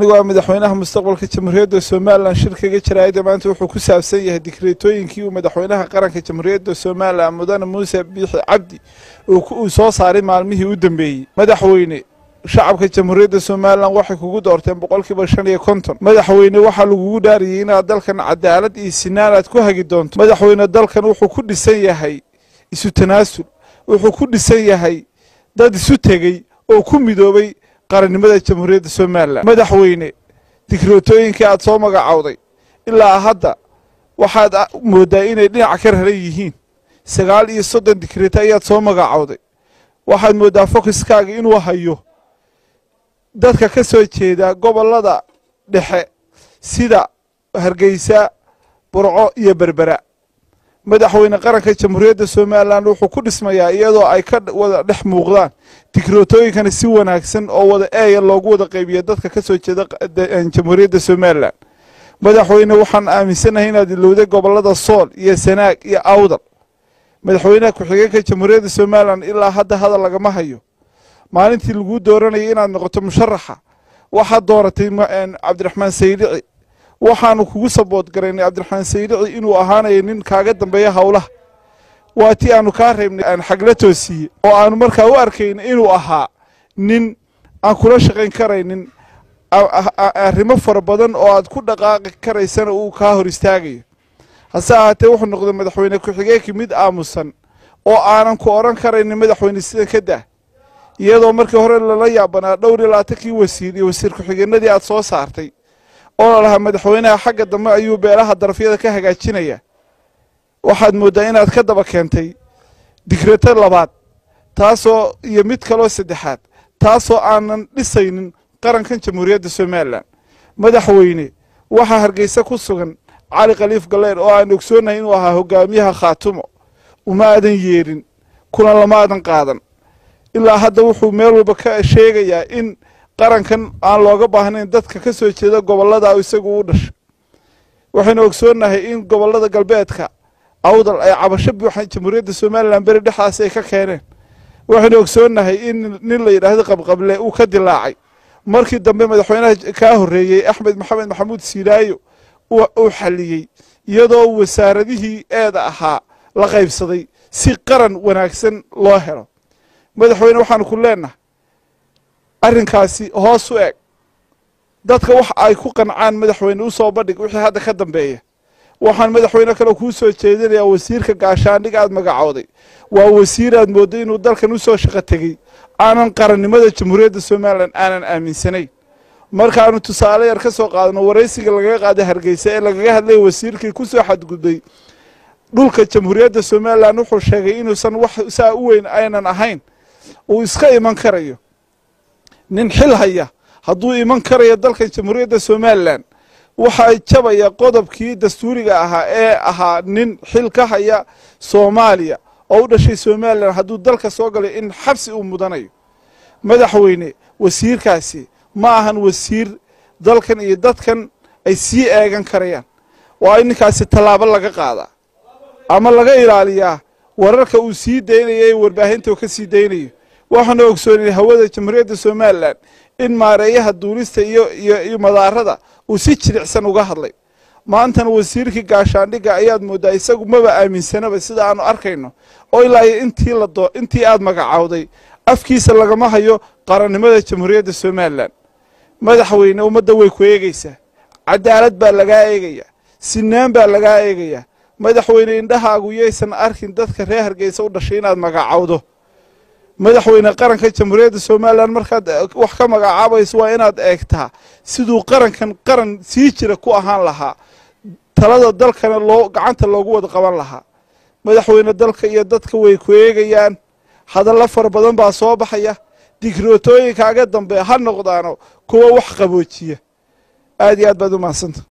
waa madaxweynaha mustaqbalka jamhuuriyadda somalilan shirkaga jaraayada maanta wuxuu ku saabsan yahay dikreetooyinkii uu madaxweynaha qaranka jamhuuriyadda somalilan mudane muuse biixi cabdi uu soo saaray maalmihii u dambeeyey madaxweyne shacabka jamhuuriyadda somalilan waxay kugu doorteen boqolkiiba shan iyo konton madaxweyne waxaa lagugu dhaariyey inaad dalkan cadaalad iyo sinaan aad ku hagi doonto madaxweyne dalkan wuxuu ku dhisan yahay isu tanaasul wuxuu ku dhisan yahay dad isu tegey oo ku midoobay qarannimada jamhuuriyadda somalilan madaxweyne dikrootooyinkii aad soo magacowday ilaa hadda waxaad mooddaa inay dhinac ka raran yihiin sagaal iyo soddon dikreeto ayaad soo magacowday waxaad mooddaa fokiskaaga inuu hayo dadka ka soo jeeda gobollada dhexe sida hargeysa burco iyo berbera madaxweyne qaranka jamhuuriyadda somalilan wuxuu ku dhismayaa iyadoo ay ka wada dhex muuqdaan dikrootooyinkana si wanaagsan oo wada eeya loogu wada qaybiya dadka ka soo jeeda jamhuuriyadda somalilan madaxweyne waxaan aaminsanahay inaad ilowday gobollada sool iyo sanaag iyo awdal madaxweynaha ku-xigeenka jamhuuriyadda somalilan ilaa hadda hadal lagama hayo maalintii laguu dooranayay inaad noqoto musharaxa waxaad dooratay cabdiraxmaan saydici waxaanu kugu sabood garaynay cabdiraxmaan saydici inuu ahaanayo nin kaaga dambeeya howlaha waa tii aanu kaa reebnay aan xagla toosiiye oo aanu markaa u arkayn inuu ahaa nin aan kula shaqayn karaynin arrimo fara badan oo aad ku dhaqaaqi karaysana uu kaa hor istaagayo hase ahaatee wuxuu noqday madaxweyne ku-xigeenkii mid aamusan oo aanan ku odhan karaynin madaxweyne sida ka dah iyadoo markii hore lala yaabanaa dhowr iyo labaatankii wasiir iyo wasiir ku-xigeenadii aad soo saartay oo lalahaa madaxweynaha xagga dambe ayuu beelaha darafyada ka hagaajinaya waxaad mooddaa inaad ka daba keentay dikreto labaad taasoo iyo mid kaloo saddexaad taasoo aanan dhisaynin qarankan jamhuuriyadda somalilan madaxweyne waxaa hargeysa ku sugan cali khaliif galleer oo aan ogsoonnahay inuu ahaa hogaamiyaha khaatumo uma aadan yeedhin kulan lama aadan qaadan ilaa hadda wuxuu meel walba ka sheegayaa in qarankan aan looga baahnayn dadka ka soo jeeda gobollada isagu u dhashay waxaynu ogsoonnahay in gobollada galbeedka awdal ay cabasho buuxan jamhuuriyadda somalilan beri dhexdaas ay ka keeneen waxaynu ogsoonnahay in nin la yidhaahdo qabqable uu ka dilaacay markii dambe madaxweynaha kaa horreeyey axmed maxamed maxamuud siilaayo uu xalliyey iyadoo wasaaradihii eeda ahaa la qaybsaday si qaran wanaagsan loo helo madaxweyne waxaanu ku leennahay arrinkaasi hoos u eg dadka wax ay ku qancaan madaxweyne u soo bandhig wixii hadda ka dambeeya waxaan madaxweyne kale kuu soo jeedinayaa wasiirka gaashaandhig aad magacooday waa wasiir aad moodday inuu dalkan u soo shaqo tegey aanan qarannimada jamhuuriyadda somalilan aanan aaminsanayn markaanu tusaale yar ka soo qaadno waraysiga lagaga qaaday hargeysa ee lagaga hadlaya wasiirkii ku soo xadgudbay dhulka jamhuuriyadda somalilan wuxuu sheegay inuusan wax saa u weyn aynan ahayn uu iska iman karayo nin xil haya hadduu iman karayo dalkan jamhuuriyadda somalilan waxaa jabaya qodobkii dastuuriga ahaa ee ahaa nin xil ka haya soomaaliya oo u dhashay somalilan hadduu dalka soo galay in xabsi uu mudanayo madaxweyne wasiirkaasi ma ahan wasiir dalkan iyo dadkan ay sii eegan karayaan waa in ninkaasi tallaabo laga qaadaa ama laga ilaaliyaa wararka uu sii daynayo ee warbaahinta uu ka sii daynayo waxaanu ogsoonay hawada jamhuuriyadda somalilan in maareeyaha duulista iyo iyo madaarada uu si jilicsan uga hadlay maantana wasiirkii gaashaandhigga ayaad mooddaa isagu maba aaminsanaba sida aanu arkayno oo ilaa iyo intii ladoo intii aad magacowday afkiisa lagama hayo qarannimada jamhuuriyadda somalilan madaxweyne ummadda way ku eegaysaa cadaalad baa lagaa eegayaa sinaan baa lagaa eegayaa madaxweyne indhahaagu yaysan arkin dadka reer hargeysa u dhashay inaad magacowdo madaxweyne qaranka jamhuuriyadda somalilan markaad wax ka magacaabayso waa inaad eegtaa siduu qarankan qaran sii jira ku ahaan lahaa talada dalkana loo gacanta loogu wada qaban lahaa madaxweyne dalka iyo dadka way ku eegayaan hadallo fara badan baa soo baxaya dikrootooyinkaaga dambe ha noqdaano kuwa wax qaboojiya aad iyo aad baad u mahadsanta